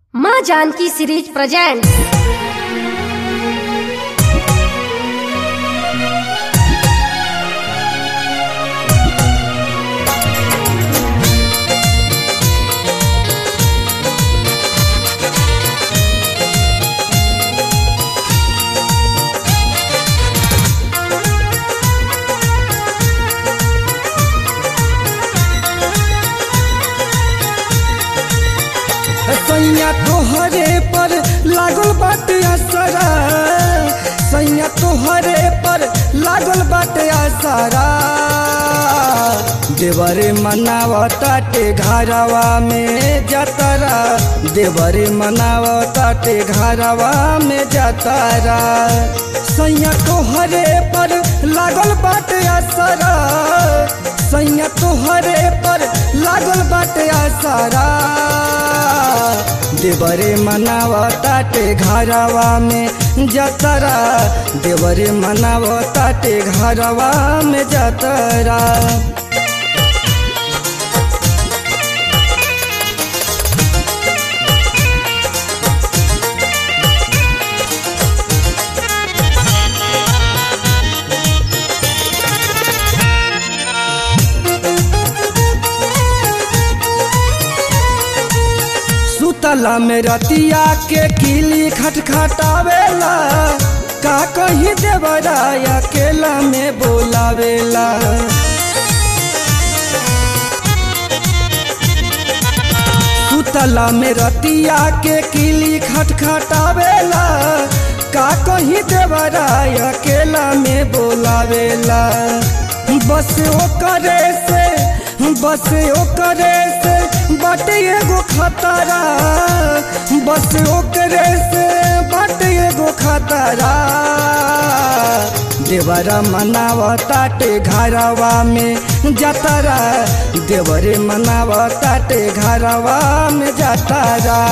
माँ Janaki series present सैया तोहरे पर लागल बाटे असरा सैया तोहरे पर लागल बाटे असरा देवरे मनावताटे घरवा में जतरा देवरे मनावताटे घरवा में जतरा सैया तोहरे पर लागल बाटे असरा सैया तोहरे पर लागल बाटे असरा देवरे मनावताटे घरवा में जतरा देवरे मनावताटे घरवा में जतरा सुतला में रतिया के किली खटखटावेला का कहीं देवरा अकेला में बोलावेला सुतला में रतिया के किली खटखटावेला का कहीं देवरा अकेला में बोलावेला बस ओकरे से बस ओकरे से बाटे एगो खतरा बस ओकरे से बाटे एगो खतरा देवरा मनावताटे घरवा में जतरा देवरे मनावताटे घरवा में जतरा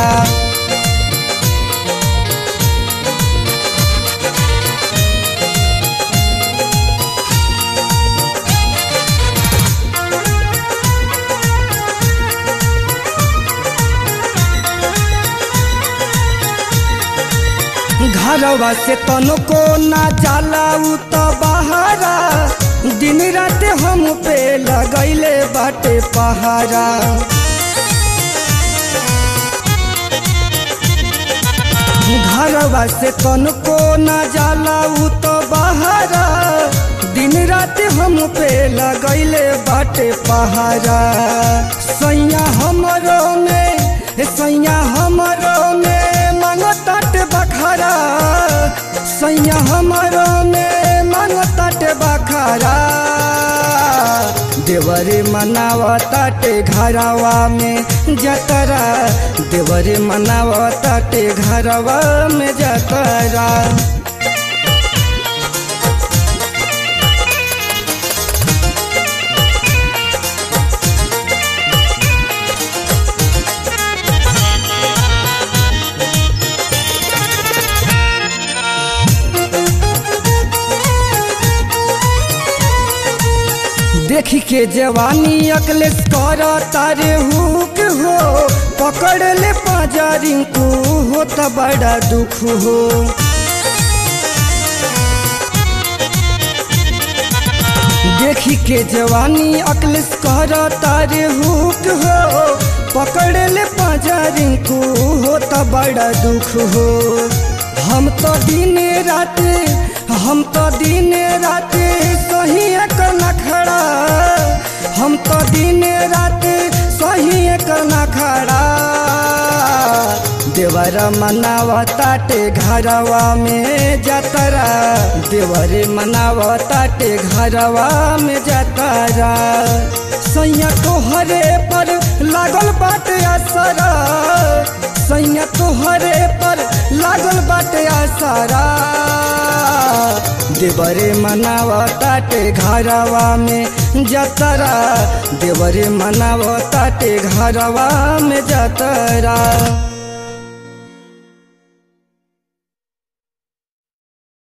घरवा से तनको ना जाला उ त बहारा दिन रात हम पे लगैले बाटे पहारा घरवा से तनको ना जाला उ त बहारा दिन रात हम पे लगैले बाटे पहारा सैया हमरो में सैया हमरो में मांगताट बखारा सैया हमरो में मांगताट बखारा देवरे मनावताटे घरवा में जतरा देवरे मनावताटे घरवा में जतरा देखी के जवानी अकलेस कर तारे हुक हो पकड़ ले पाजारी को हो त बड़ा दुख हो देखी के जवानी अकलेस कर तारे हुक हो पकड़ ले पाजारी को हो त बड़ा दुख हो हम तो दिन रात हम तो दिन रात सही एक नखड़ा हम तो दिन रात सही एक नखड़ा देवरा मनावताटे घरवा में जतरा देवरे मनावताटे घरवा में जतरा सैया तोहरे पर लागल बाटे असरा सैया तोहरे पर लागल बाटे असरा देवरे मनावताटे घरवा में जतरा देवरे मनावताटे घरवा में जतरा